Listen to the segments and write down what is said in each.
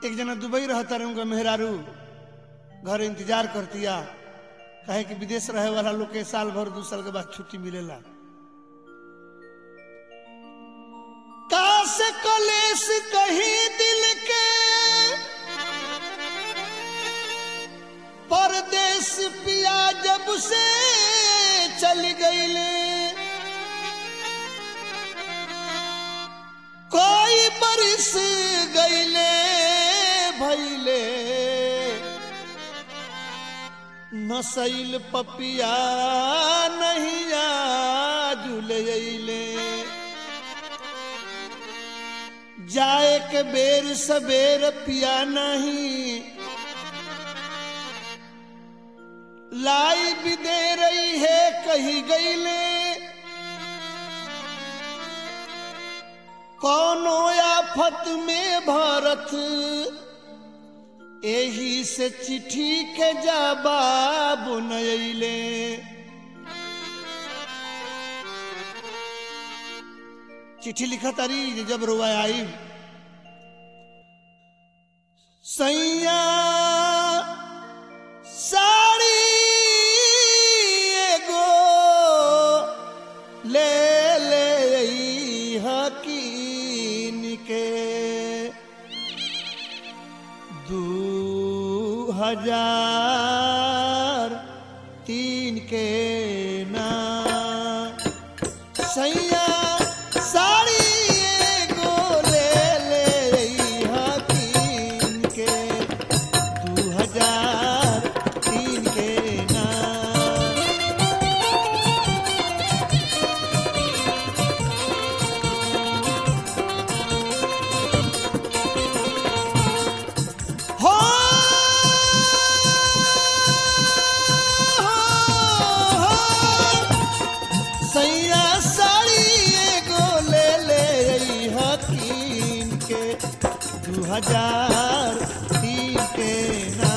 एक जना दुबई रहता रहे उनका मेहरारू घर इंतजार करतिया कहे कि विदेश रहे वाला लोग के साल भर दू साल के बाद छुट्टी मिलेला काश कलेश कहीं दिल के परदेश पिया जब से चल गईले कोई बरिस गईले भैले नसैल पपिया नहीं जुले जाए के बेर सबेर पिया नहीं लाई भी दे रही है कही गईले कौनो आफत में भारत एही से चिट्ठी के जवाब नयले चिट्ठी लिखा तारी जे जब रुआ आई सैया साड़ी एगो ले ले हकीन के दू हजार तीन के ना सैया साड़ी एगो ले ले हकीन के दू हजार तीन के ना हो सैया साड़ी एगो ले ले हकीन के दू हजार तीन के ना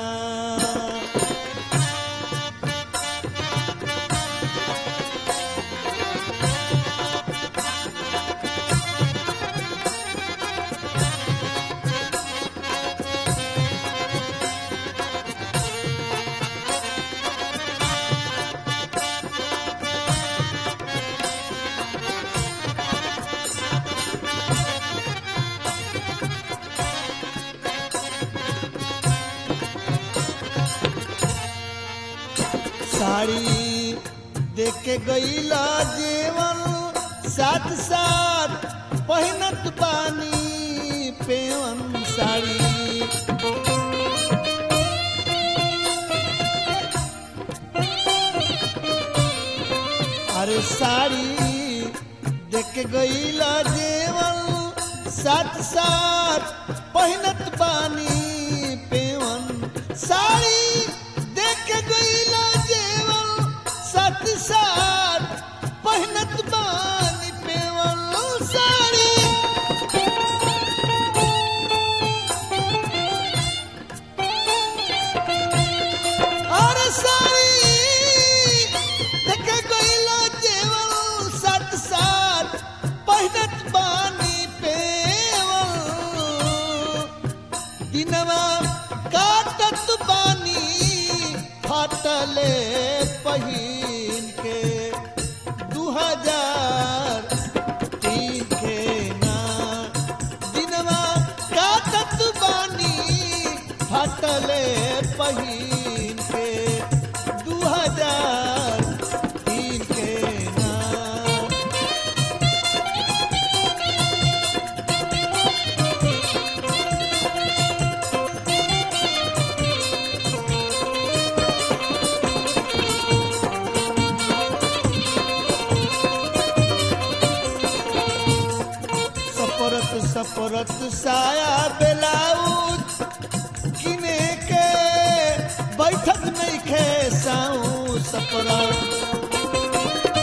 साड़ी देख के गईला जेवन साथ साथ पहनत पानी पेवन साड़ी अरे साड़ी देख के गईला जेवन साथ साथ पहनत पानी पेवन साड़ी देख के गईला जेवन साथ साथ पहनत पानी पेवन साड़ी और साड़ी देख के गईला जेवन साथ साथ पहनत पानी पेवन दिनवा काटत बानी फाटले पहिन के दू हजार तीन के ना दिनवा काटत बानी फाटले पहिन के दू हजार तीन के ना सपरत सपरत साया बेलाउज किने के बैठक नहीं खे साऊ सपरत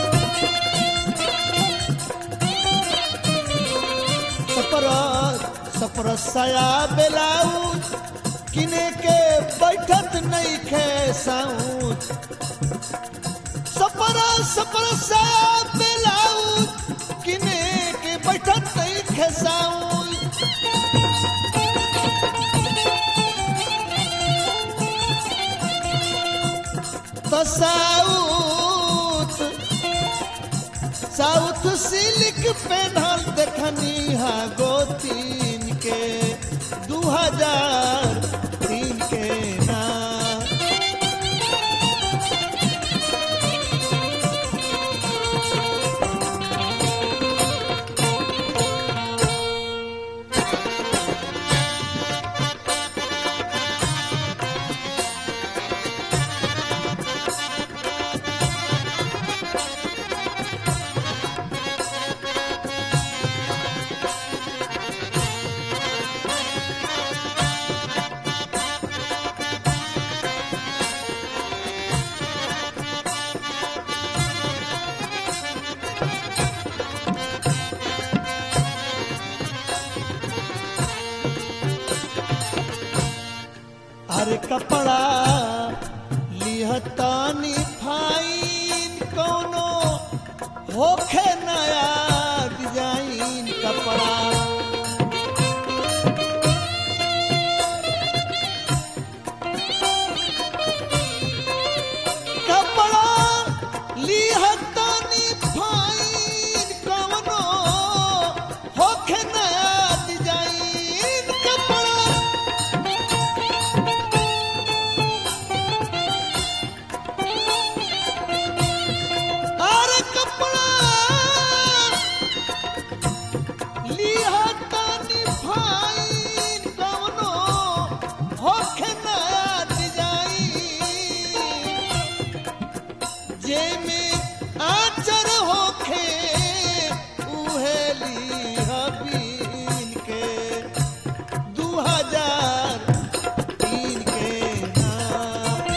सपरत सपरत साया बेलाउज किने के बैठक नहीं खे साऊ सपरा सपरा साया बेलाउज किने के बैठक नहीं खेसाऊ साउथ साउथ सिल्क पेनहल देखनी हा गोतीन के दू हजार तीन के ना अरे कपड़ा लिहतानी फाइन कोनो होखे नया डिजाइन कपड़ा कपड़ा लिहतानी फाइन कोनो होखे नया डिजाइन कपड़ा अरे कपड़ा लिहा तानी फाइन कवनो होखे नया डिजाइन जेमे आचर होखे उहे लिहा बीन के दू हजार तीन के नाम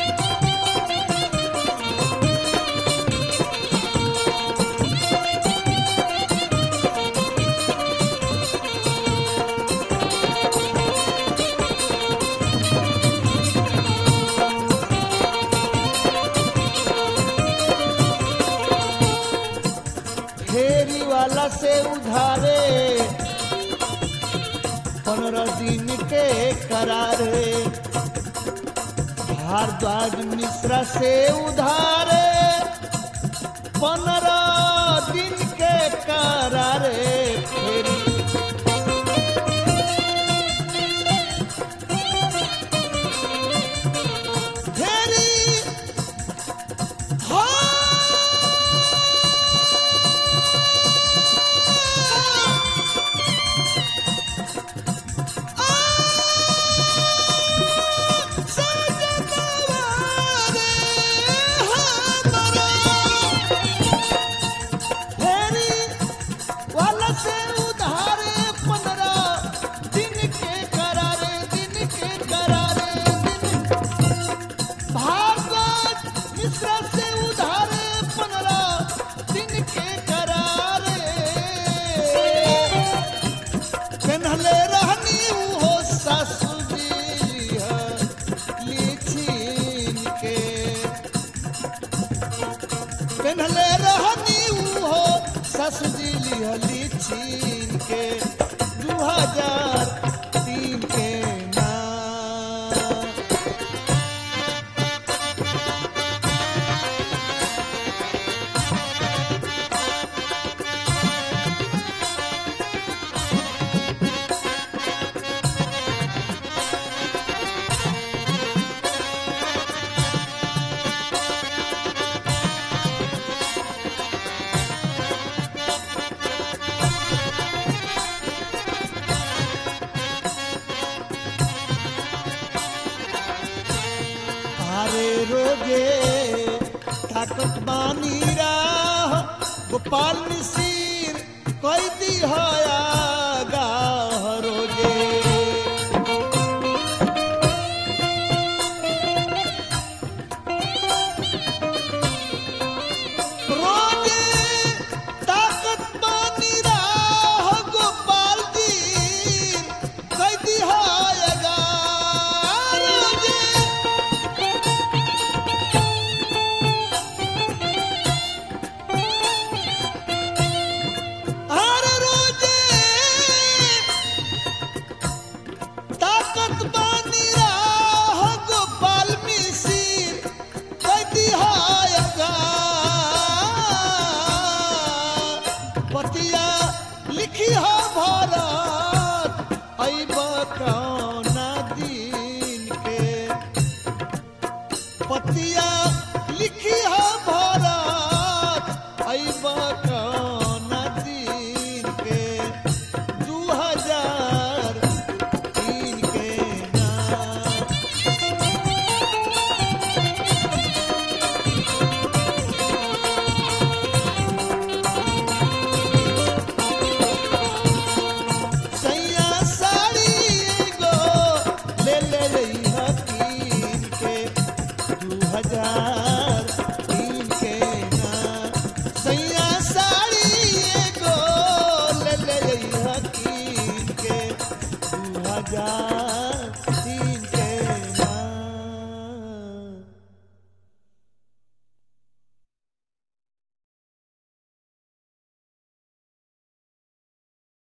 फेरी वाला से उधारे पंद्रह दिन के करारे भारद्वाज मिश्रा से उधारे पंद्रह दिन के करारे फेरी फेरी हाँ पेन्हले रहनी हो ससुरी लिखीन के पेन्हले रहनी हो ससुरी लिखीन के दू हजार तीन के नाम अरे रोजे ताकत बानी राह गोपाल मिसिर कैदी हया गाह रोजे रोजे ताकत बानी राह गोपाल जी कैदी हया गाह रोजे हर रोजे जा